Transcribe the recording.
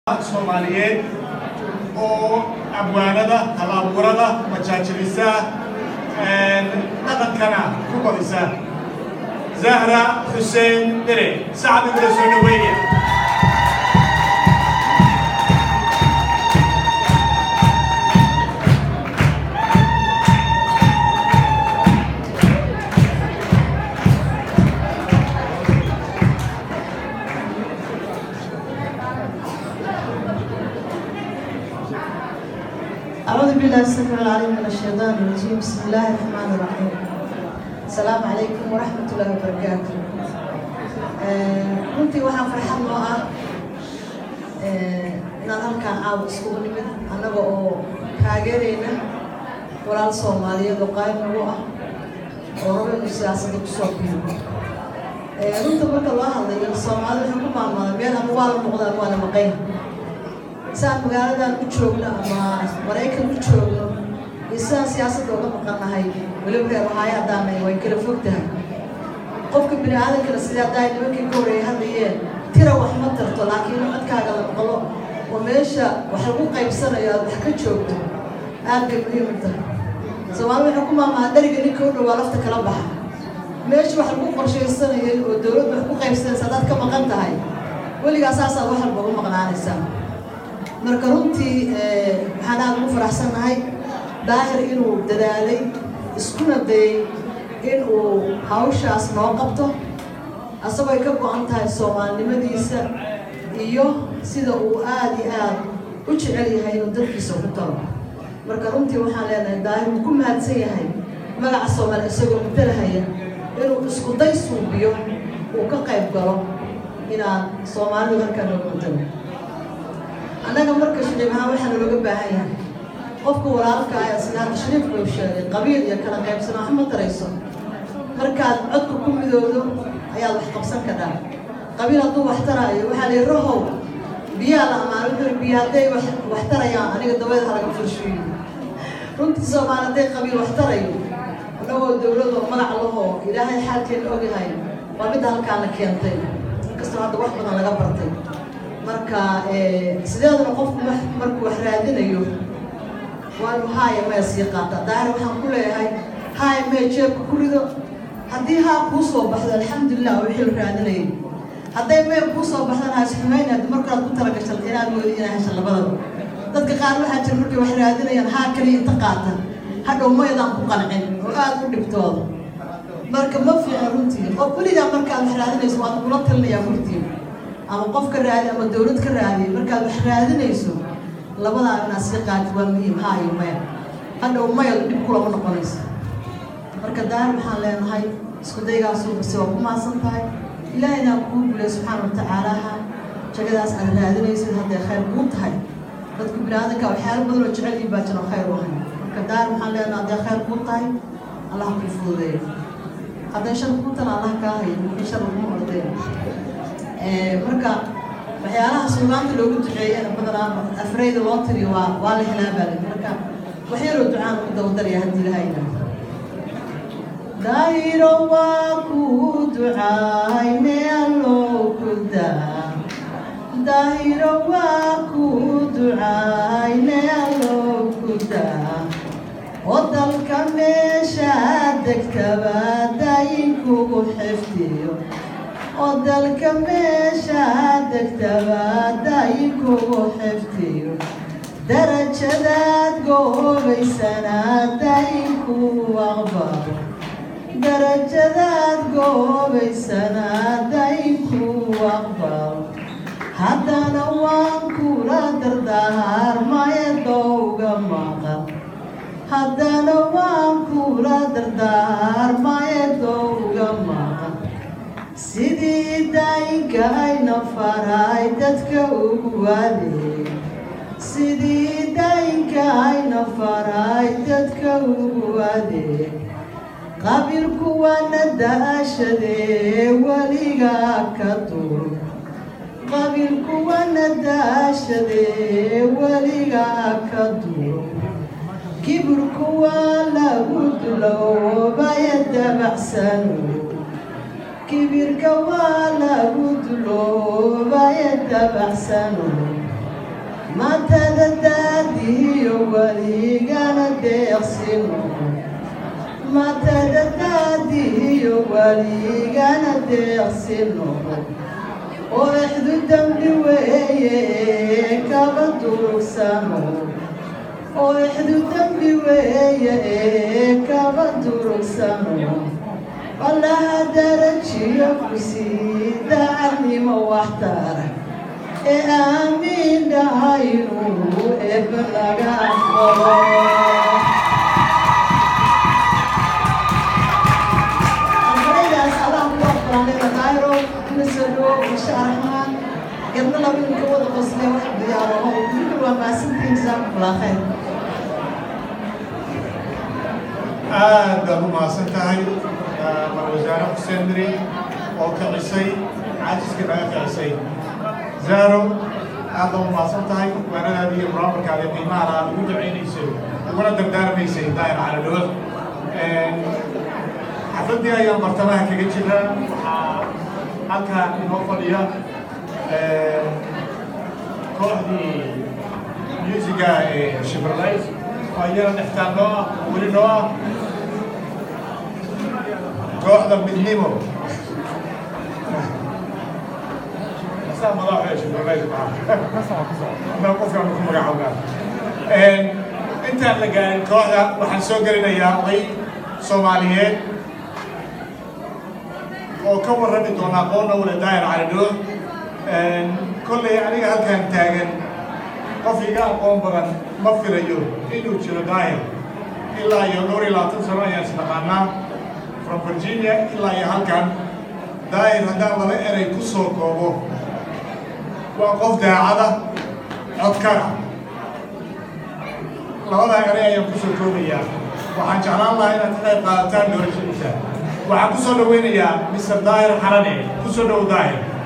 soomaaliyeed oo abwaanada hal-abuurada majaajilisa dhaqankana ku badisa zahra xuseen dere sacad igula soo dhaweeya أعوذ بالله السميع العليم من الشيطان الرجيم بسم الله الرحمن الرحيم السلام عليكم ورحمة الله وبركاته runtii waxaa farxad noo ah inaan halkaan caawa iskugu nimid annaga oo taageerayna walaal soomaaliyeed oo qaayb nagu ah oo rabo inuu siyaasadda kusoo biiro runta marka loo hadlayo soomaalida waxay ku maamulaa meel ama waa la muuqda ama waa la maqayn sidaan magaaladan u joogno ama maraykan u joogno iyo sidaan siyaasadda uga maqannahay weliba reer ohaayo haddaanay way kala fog tahay qofka bini aadankana sidii haddaa nimankii ka horeeyay hadlayeen tira wax ma tarto laakiin codkaaga la maqlo oo meesha wax lagu qaybsanayo aad wax ka joogto aad bay muhiim u tahay soomaalida waxay ku maamaha dheriga ninka u dhowaa lafta kala baxa meesha wax lagu qorshaysanayay oo dowladda wax ku qaybsanaysa haddaad ka maqan tahay weligaa saasaad wax walba ugu maqnaanaysaa marka runtii waxaan aada ugu faraxsannahay daahir inuu dadaalay iskuna dayay inuu hawshaas noo qabto asagoo ay ka go-an tahay soomaalinimadiisa iyo sida uu aada iyo aad u jecel yahay inuu dadkiisa ku talo marka runtii waxaan leenahay daahir wuu ku mahadsan yahay magaca soomaali isagoo matalahaya inuu isku day suubiyo uu ka qayb galo inaan soomaalidu halkaa nooga matalo annaga marka shariif ahaan waxaa nalooga baahan yahay qofka walaalka ah sida hadda shariif buu sheegay qabiil iyo kala qaybsanaa wax ma tarayso markaad codka ku midoodo ayaad wax qabsan kadhaa qabiil hadduu wax taraayo waxaa la yidhi rahow biyaa la ammaan wuxuu biyo hadday wax wax tarayaan aniga dabeed ha laga furshiyo runtii soomaali hadday qabiil wax tarayo annagoo dowladoo magac lahoo ilaahay xaalkeena ogyahay waa midda halkaana keentay inkastoo hadda wax badan laga bartay marka sideedana qofku markuu wax raadinayo waa inuu haaya maya sii qaata daahir waxaan ku leeyahay haaya maya jeebka ku rido haddii haa kuu soo baxdo alxamdulilah wixii la raadinayay hadday maya kuu soo baxdan ha isxumayna haddi markaad ku talagashan inaad moodi inaa hesha labadaba dadka qaar waxaa jira markay wax raadinayaan haa kaliya inta qaata hadhow mayadaan ku qancin oo aada u dhibtooda marka ma fiican runtii oo weligaa markaad wax raadinayso waad kula talinayaa murtii ama qof ka raadi ama dowlad ka raadiya markaad wax raadinayso labadaa inaad sii qaatid waa muhiim haa iyo maya hadhow maya dhib kulama noqonayso marka daahir waxaan leenahay isku daygaasuu base waa ku maasan tahay ilaahayna kuu gulay subxaana watacaalaha jagadaas aad raadinaysid hadday khayr kuu tahay dadku bini-aadanka waxyaalo badan oo jecel yihin baa jiro khayr u hay marka daahir waxaan leenahay hadday khayr kuu tahay allah kuu fududeeyo hadday shar kuu tana allah kaa hayo wixii shar laguma ordayn marka waxyaalaha suugaanta loogu duceeyana badanaa afrayda loo tiriyo waa waa la helaa baa lii marka waxyaroo ducaan ugu dabadaraya haddii lahayna daahiro waa ku ducaayne alloo ku daa daahiro waa ku ducaayne alloo ku daa oo dalka meesha degtaba daayinkugu xifdiyo oo dalka meesha degtaba daayinkugu xifdiyo darajadaad goobaysanaa daayinku aqbalo darajadaad goobaysanaa daayinku aqbalo haddana waan kula dardaarmaya dowga maqan haddana waan kula dardaarmaya dowga maqan sidii daayinka ayna faray dadka ugu adeeg sidii daayinka ayna faray dadka ugu adeeg qabiilku waana daashadee weligaa ka dur qabiilku waana daashadee weligaa ka dur kibirku waa lagu duloobaya dabacsano kibirka waa lagu duloobaya dabacsano deeqsi noqo matadadaadiyo waligana deeqsi noqo oo ixdu dembi weeye kaba durugsano oo ixdu dembi weeye kaba durugsano allaha darajiyo ku sii daacadnimo waxtara ee aamiin dhahaynu eebba laga aqbalo ardaydaas allah ku aqbalanayda daayro nasado masha raxmaan gabdho laba ninka wada qosle wax diyaaro oo kulli waa maasantiin jazaakumullah khayr aad baad u mahadsan tahay mar wasaare xuseen miri oo kicisay cajiska naga kicisay zahro aad baad u mahadsan tahay waanadaadi iyo baraamarkaada qiimaha aad ugu ducaynaysay uguna dardaarmaysay daa'ir cala dhawad xafladdii ayaan bartamaha kaga jira waxaa halkaan inoo fadhiya kooxdii musiga ee shibralays oo iyana dhextaan noo ah weli noo ah kooxda midnimo asaa madaxda shibralays maaha anaa qofkaan ku magacaabnaa intaan la gaarin kooxda waxaan soo gelinayaa oday soomaaliyeed oo ka warrami doona aqoonna wala daahir calidho kollay aniga halkaan taagan qof iga aqoon badan ma filayo inuu jiro daahir ilaa iyo dhowr iyo labaatan sano ayaan isnaqaanaa from virginia ilaa iyo halkan daahir haddaan laba eray ku soo koobo waa qof daacada codkara labadaa eray ayaan ku soo koobayaa waxaan jeclaan lahaa inaad ka qayb qaadataan doorashadiisa waxaan ku soo dhaweynayaa mr daahir xarane ku soo dhow daahir